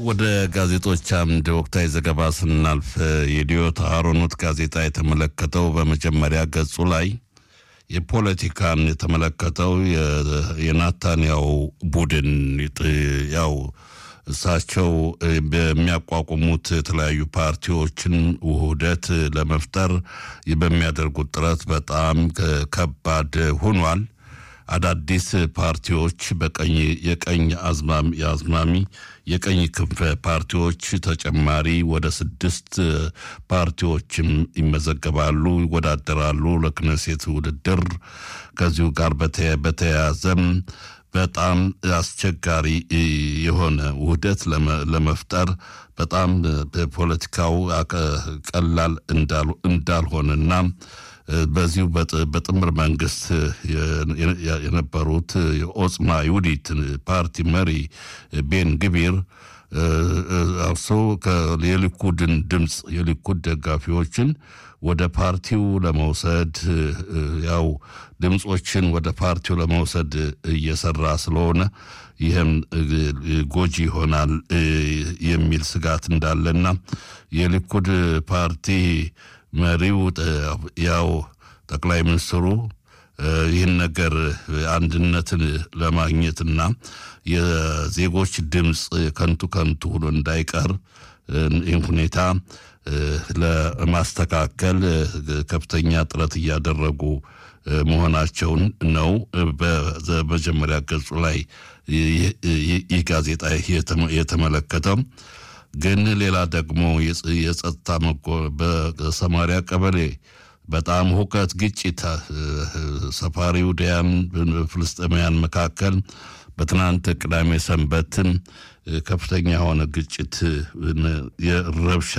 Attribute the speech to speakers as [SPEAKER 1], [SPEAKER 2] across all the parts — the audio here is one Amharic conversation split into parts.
[SPEAKER 1] ወደ ጋዜጦች አምድ ወቅታዊ ዘገባ ስናልፍ የዲዮት አሮኖት ጋዜጣ የተመለከተው በመጀመሪያ ገጹ ላይ የፖለቲካን የተመለከተው የናታንያው ቡድን ያው እሳቸው በሚያቋቁሙት የተለያዩ ፓርቲዎችን ውህደት ለመፍጠር በሚያደርጉት ጥረት በጣም ከባድ ሆኗል። አዳዲስ ፓርቲዎች በቀኝ የቀኝ አዝማሚ የቀኝ ክንፍ ፓርቲዎች ተጨማሪ ወደ ስድስት ፓርቲዎችም ይመዘገባሉ፣ ይወዳደራሉ ለክነሴት ውድድር። ከዚሁ ጋር በተያያዘም በጣም አስቸጋሪ የሆነ ውህደት ለመፍጠር በጣም ፖለቲካው ቀላል እንዳልሆነና በዚሁ በጥምር መንግስት የነበሩት የኦጽማ ይሁዲት ፓርቲ መሪ ቤን ግቢር እርሶ የሊኩድን ድምፅ የሊኩድ ደጋፊዎችን ወደ ፓርቲው ለመውሰድ ያው ድምፆችን ወደ ፓርቲው ለመውሰድ እየሰራ ስለሆነ ይህም ጎጂ ይሆናል የሚል ስጋት እንዳለና የሊኩድ ፓርቲ መሪው ያው ጠቅላይ ሚኒስትሩ ይህን ነገር አንድነትን ለማግኘትና የዜጎች ድምፅ ከንቱ ከንቱ ሆኖ እንዳይቀር ይህን ሁኔታ ለማስተካከል ከፍተኛ ጥረት እያደረጉ መሆናቸውን ነው በመጀመሪያ ገጹ ላይ ይህ ጋዜጣ የተመለከተው። ግን ሌላ ደግሞ የጸጥታ በሰማሪያ ቀበሌ በጣም ሁከት፣ ግጭት ሰፋሪ ውዳያን ፍልስጤማውያን መካከል በትናንት ቅዳሜ ሰንበትም ከፍተኛ የሆነ ግጭት የረብሻ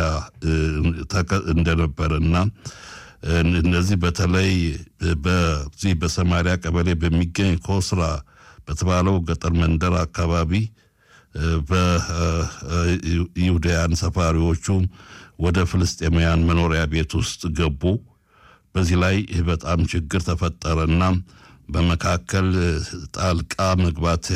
[SPEAKER 1] እንደነበረና እነዚህ በተለይ በዚህ በሰማሪያ ቀበሌ በሚገኝ ኮስራ በተባለው ገጠር መንደር አካባቢ በይሁዳያን ሰፋሪዎቹ ወደ ፍልስጤማውያን መኖሪያ ቤት ውስጥ ገቡ። በዚህ ላይ በጣም ችግር ተፈጠረና በመካከል ጣልቃ መግባት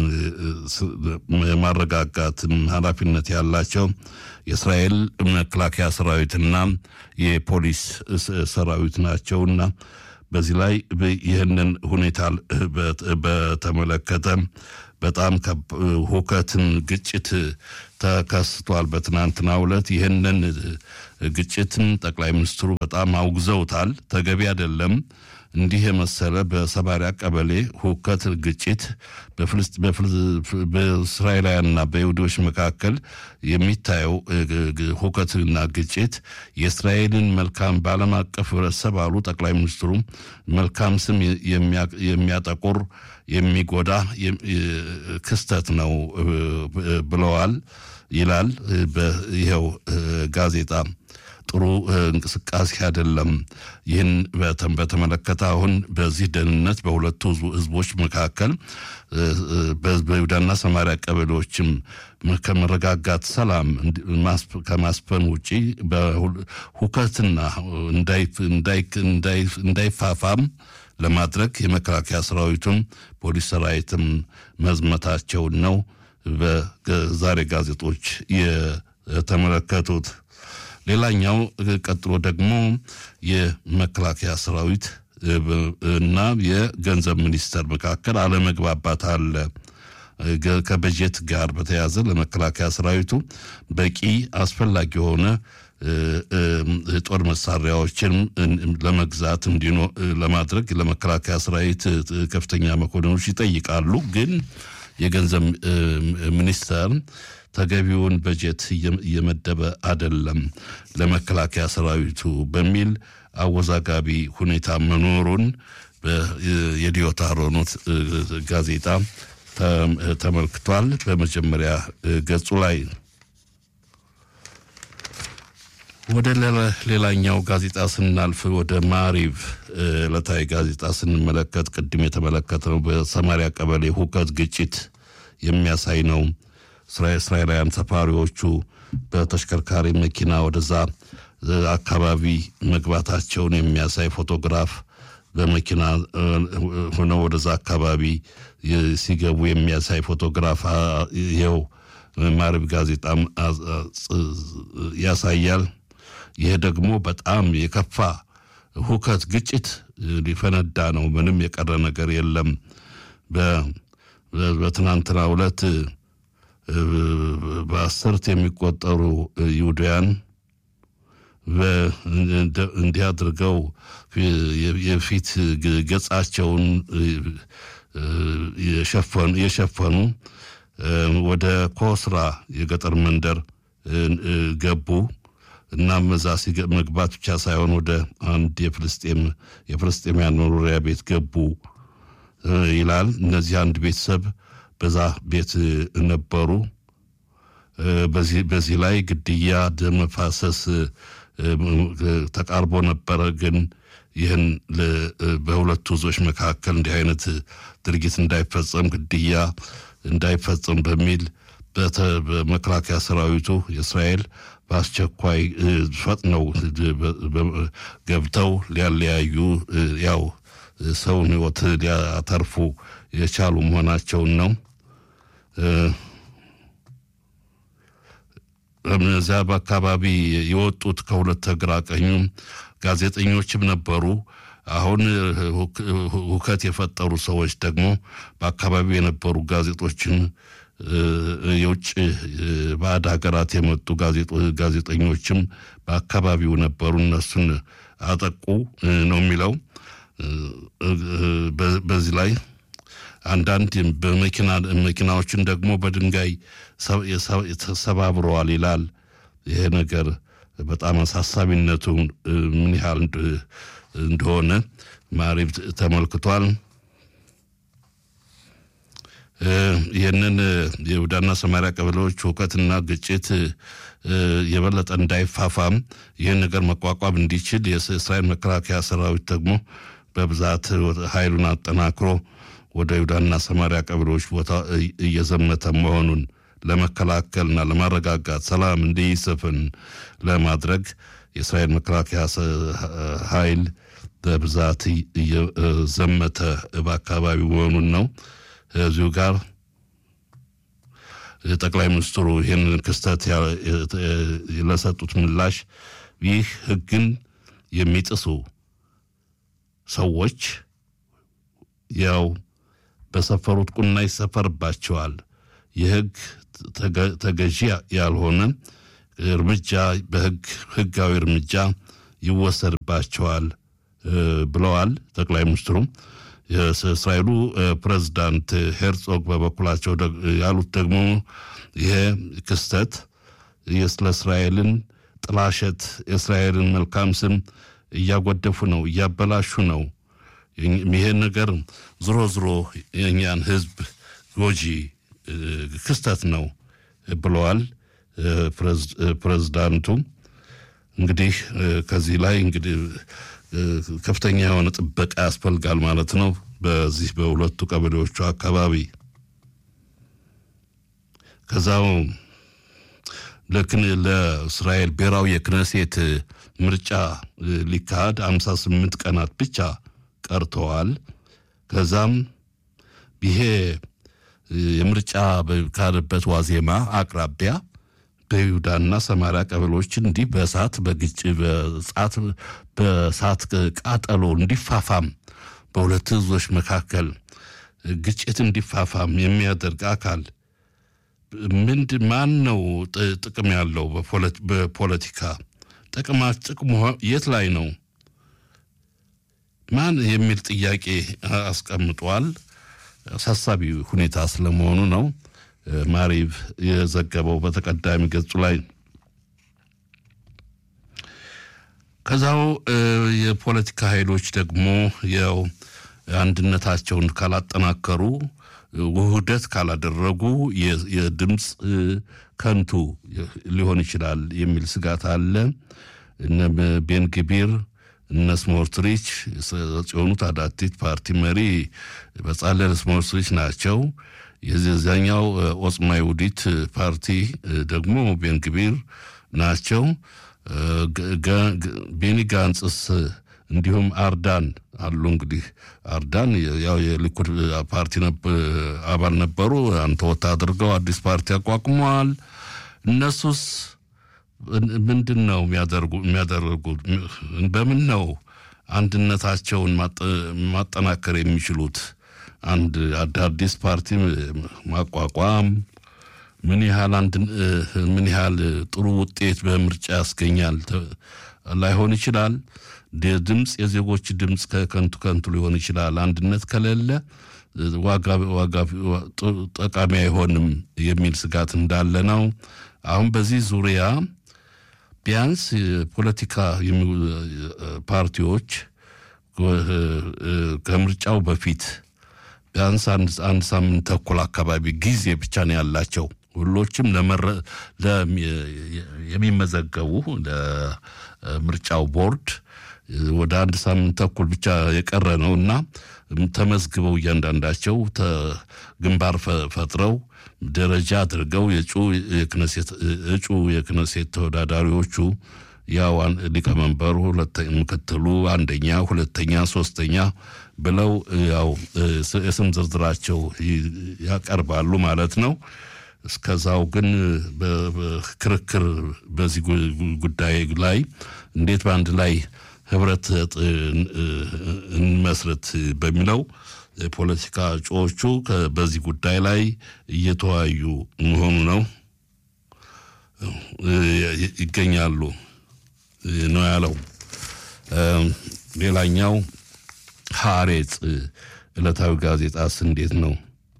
[SPEAKER 1] የማረጋጋትን ኃላፊነት ያላቸው የእስራኤል መከላከያ ሰራዊትና የፖሊስ ሰራዊት ናቸውና በዚህ ላይ ይህንን ሁኔታ በተመለከተ በጣም ሁከትን፣ ግጭት ተከስቷል። በትናንትናው ዕለት ይህንን ግጭትን ጠቅላይ ሚኒስትሩ በጣም አውግዘውታል። ተገቢ አይደለም። እንዲህ የመሰለ በሰማሪያ ቀበሌ ሁከት፣ ግጭት በእስራኤላውያንና በይሁዶች መካከል የሚታየው ሁከትና ግጭት የእስራኤልን መልካም በዓለም አቀፍ ህብረተሰብ አሉ ጠቅላይ ሚኒስትሩ መልካም ስም የሚያጠቁር የሚጎዳ ክስተት ነው ብለዋል ይላል ይኸው ጋዜጣ። ጥሩ እንቅስቃሴ አይደለም። ይህን በተመለከተ አሁን በዚህ ደህንነት በሁለቱ ህዝቦች መካከል በይሁዳና ሰማሪያ ቀበሌዎችም ከመረጋጋት ሰላም ከማስፈን ውጪ ሁከትና እንዳይፋፋም ለማድረግ የመከላከያ ሰራዊቱም ፖሊስ ሰራዊትም መዝመታቸውን ነው በዛሬ ጋዜጦች የተመለከቱት። ሌላኛው ቀጥሎ ደግሞ የመከላከያ ሰራዊት እና የገንዘብ ሚኒስቴር መካከል አለመግባባት አለ። ከበጀት ጋር በተያያዘ ለመከላከያ ሰራዊቱ በቂ አስፈላጊ የሆነ ጦር መሳሪያዎችን ለመግዛት እንዲኖ ለማድረግ ለመከላከያ ሰራዊት ከፍተኛ መኮንኖች ይጠይቃሉ። ግን የገንዘብ ሚኒስቴር ተገቢውን በጀት እየመደበ አይደለም ለመከላከያ ሰራዊቱ በሚል አወዛጋቢ ሁኔታ መኖሩን የዲዮታ ሮኖት ጋዜጣ ተመልክቷል። በመጀመሪያ ገጹ ላይ ወደ ሌላኛው ጋዜጣ ስናልፍ ወደ ማሪቭ ዕለታዊ ጋዜጣ ስንመለከት ቅድም የተመለከተው በሰማሪያ ቀበሌ ሁከት፣ ግጭት የሚያሳይ ነው። እስራኤላውያን ሰፋሪዎቹ በተሽከርካሪ መኪና ወደዛ አካባቢ መግባታቸውን የሚያሳይ ፎቶግራፍ በመኪና ሆነው ወደዛ አካባቢ ሲገቡ የሚያሳይ ፎቶግራፍ ይኸው ማሪብ ጋዜጣም ያሳያል። ይህ ደግሞ በጣም የከፋ ሁከት፣ ግጭት ሊፈነዳ ነው። ምንም የቀረ ነገር የለም። በትናንትናው ዕለት በአስርት የሚቆጠሩ ይሁዳያን እንዲህ አድርገው የፊት ገጻቸውን የሸፈኑ ወደ ኮስራ የገጠር መንደር ገቡ። እናም እዛ መግባት ብቻ ሳይሆን ወደ አንድ የፍልስጤም የፍልስጤማውያን መኖሪያ ቤት ገቡ ይላል። እነዚህ አንድ ቤተሰብ በዛ ቤት ነበሩ። በዚህ ላይ ግድያ፣ ደም መፋሰስ ተቃርቦ ነበረ። ግን ይህን በሁለቱ ህዝቦች መካከል እንዲህ አይነት ድርጊት እንዳይፈጸም ግድያ እንዳይፈጸም በሚል በመከላከያ ሰራዊቱ የእስራኤል በአስቸኳይ ፈጥነው ገብተው ሊያለያዩ ያው ሰውን ህይወት ሊያተርፉ የቻሉ መሆናቸውን ነው። እዚያ በአካባቢ የወጡት ከሁለት ግራ ቀኙ ጋዜጠኞችም ነበሩ። አሁን ሁከት የፈጠሩ ሰዎች ደግሞ በአካባቢው የነበሩ ጋዜጦችን የውጭ ባዕድ ሀገራት የመጡ ጋዜጠኞችም በአካባቢው ነበሩ። እነሱን አጠቁ ነው የሚለው። በዚህ ላይ አንዳንድ በመኪና መኪናዎችን ደግሞ በድንጋይ ተሰባብረዋል ይላል። ይሄ ነገር በጣም አሳሳቢነቱ ምን ያህል እንደሆነ ማሪብ ተመልክቷል። ይህንን የይሁዳና ሰማሪያ ቀበሌዎች ሁከትና ግጭት የበለጠ እንዳይፋፋም ይህን ነገር መቋቋም እንዲችል የእስራኤል መከላከያ ሰራዊት ደግሞ በብዛት ኃይሉን አጠናክሮ ወደ ይሁዳና ሰማሪያ ቀበሌዎች ቦታ እየዘመተ መሆኑን ለመከላከልና ለማረጋጋት ሰላም እንዲሰፍን ለማድረግ የእስራኤል መከላከያ ኃይል በብዛት እየዘመተ በአካባቢው መሆኑን ነው። እዚሁ ጋር ጠቅላይ ሚኒስትሩ ይህንን ክስተት ለሰጡት ምላሽ ይህ ሕግን የሚጥሱ ሰዎች ያው በሰፈሩት ቁና ይሰፈርባቸዋል። የሕግ ተገዢ ያልሆነ እርምጃ በሕግ ሕጋዊ እርምጃ ይወሰድባቸዋል ብለዋል ጠቅላይ ሚኒስትሩም። የእስራኤሉ ፕሬዝዳንት ሄርጾግ በበኩላቸው ያሉት ደግሞ ይሄ ክስተት ስለ እስራኤልን ጥላሸት የእስራኤልን መልካም ስም እያጎደፉ ነው፣ እያበላሹ ነው። ይሄ ነገር ዝሮ ዝሮ የእኛን ህዝብ ጎጂ ክስተት ነው ብለዋል ፕሬዝዳንቱ። እንግዲህ ከዚህ ላይ እንግዲህ ከፍተኛ የሆነ ጥበቃ ያስፈልጋል ማለት ነው። በዚህ በሁለቱ ቀበሌዎቹ አካባቢ ከዛው ለእስራኤል ብሔራዊ የክነሴት ምርጫ ሊካሄድ አምሳ ስምንት ቀናት ብቻ ቀርተዋል። ከዛም ይሄ የምርጫ በካሄደበት ዋዜማ አቅራቢያ በይሁዳና ሰማሪያ ቀበሌዎች እንዲህ በእሳት በግጭ በጻት በእሳት ቃጠሎ እንዲፋፋም በሁለት ህዝቦች መካከል ግጭት እንዲፋፋም የሚያደርግ አካል ምንድ ማን ነው ጥቅም ያለው በፖለቲካ ጥቅማ ጥቅሙ የት ላይ ነው? ማን የሚል ጥያቄ አስቀምጧል። አሳሳቢ ሁኔታ ስለመሆኑ ነው ማሪቭ የዘገበው በተቀዳሚ ገጹ ላይ። ከዛው የፖለቲካ ኃይሎች ደግሞ ያው አንድነታቸውን ካላጠናከሩ ውህደት ካላደረጉ የድምፅ ከንቱ ሊሆን ይችላል የሚል ስጋት አለ። እነ ቤንግቢር እነ ስሞርትሪች የሆኑት አዳቲት ፓርቲ መሪ በጻለል ስሞርትሪች ናቸው። የዚያኛው ኦጽማ ይሁዲት ፓርቲ ደግሞ ቤንግቢር ናቸው። ቤኒ ጋንጽስ እንዲሁም አርዳን አሉ። እንግዲህ አርዳን ያው የሊኩድ ፓርቲ አባል ነበሩ። አንተ ወታ አድርገው አዲስ ፓርቲ አቋቁመዋል። እነሱስ ምንድን ነው የሚያደርጉት? በምን ነው አንድነታቸውን ማጠናከር የሚችሉት? አንድ አዲስ ፓርቲ ማቋቋም ምን ያህል አንድ ምን ያህል ጥሩ ውጤት በምርጫ ያስገኛል ላይሆን ይችላል። ድምፅ የዜጎች ድምፅ ከከንቱ ከንቱ ሊሆን ይችላል። አንድነት ከሌለ ዋጋ ዋጋ ጠቃሚ አይሆንም የሚል ስጋት እንዳለ ነው። አሁን በዚህ ዙሪያ ቢያንስ ፖለቲካ ፓርቲዎች ከምርጫው በፊት ቢያንስ አንድ ሳምንት ተኩል አካባቢ ጊዜ ብቻ ነው ያላቸው። ሁሎችም የሚመዘገቡ ለምርጫው ቦርድ ወደ አንድ ሳምንት ተኩል ብቻ የቀረ ነው እና ተመዝግበው እያንዳንዳቸው ግንባር ፈጥረው ደረጃ አድርገው እጩ የክነሴት ተወዳዳሪዎቹ ያው ሊቀመንበሩ፣ ምክትሉ፣ አንደኛ፣ ሁለተኛ፣ ሶስተኛ ብለው ያው የስም ዝርዝራቸው ያቀርባሉ ማለት ነው። እስከዛው ግን ክርክር በዚህ ጉዳይ ላይ እንዴት በአንድ ላይ ህብረት እንመስረት በሚለው የፖለቲካ እጩዎቹ በዚህ ጉዳይ ላይ እየተወያዩ መሆኑ ነው ይገኛሉ ነው ያለው። ሌላኛው ሐሬጽ ዕለታዊ ጋዜጣስ እንዴት ነው?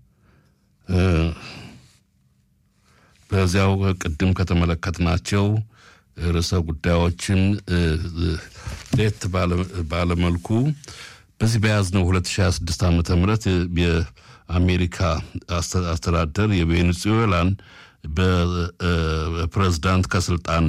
[SPEAKER 1] በዚያው ቅድም ከተመለከትናቸው ርዕሰ ጉዳዮችን ለየት ባለመልኩ በዚህ በያዝነው 2026 ዓ ም የአሜሪካ አስተዳደር የቬኔዙዌላን በፕሬዝዳንት ከስልጣን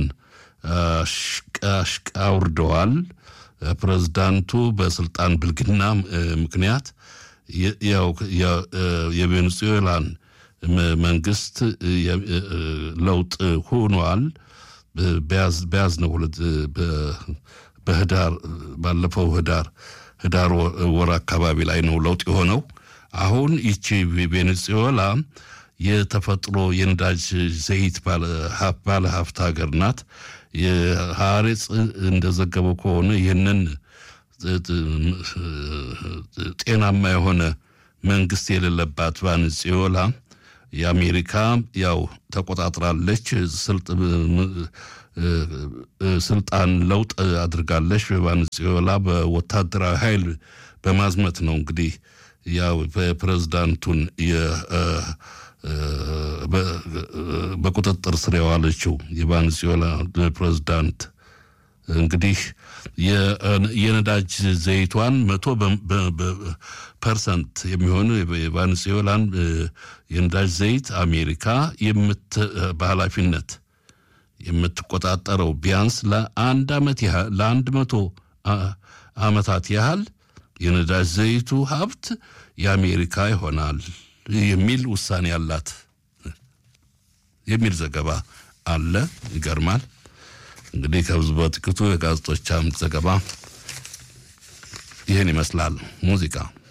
[SPEAKER 1] አውርደዋል። ፕሬዝዳንቱ በስልጣን ብልግና ምክንያት ያው የቬኔዙዌላን መንግስት ለውጥ ሆኗል። በያዝነው ሁለት በህዳር ባለፈው ህዳር ህዳር ወር አካባቢ ላይ ነው ለውጥ የሆነው። አሁን ይቺ ቬኔዙዌላ የተፈጥሮ የነዳጅ ዘይት ባለ ሀብት ሀገር ናት። የሐሬጽ እንደዘገበው ከሆነ ይህንን ጤናማ የሆነ መንግስት የሌለባት ቬኔዙዌላ የአሜሪካ ያው ተቆጣጥራለች፣ ስልጣን ለውጥ አድርጋለች። በቬኔዙዌላ በወታደራዊ ኃይል በማዝመት ነው እንግዲህ ያው ፕሬዝዳንቱን በቁጥጥር ስር የዋለችው የቬኔዙዌላ ፕሬዝዳንት እንግዲህ የነዳጅ ዘይቷን መቶ ፐርሰንት የሚሆኑ የቬኔዙዌላን የነዳጅ ዘይት አሜሪካ በኃላፊነት የምትቆጣጠረው ቢያንስ ለአንድ ዓመት ያህል ለአንድ መቶ ዓመታት ያህል የነዳጅ ዘይቱ ሀብት የአሜሪካ ይሆናል የሚል ውሳኔ አላት የሚል ዘገባ አለ። ይገርማል። እንግዲህ ከብዙ በጥቂቱ የጋዜጦች አምድ ዘገባ ይህን ይመስላል። ሙዚቃ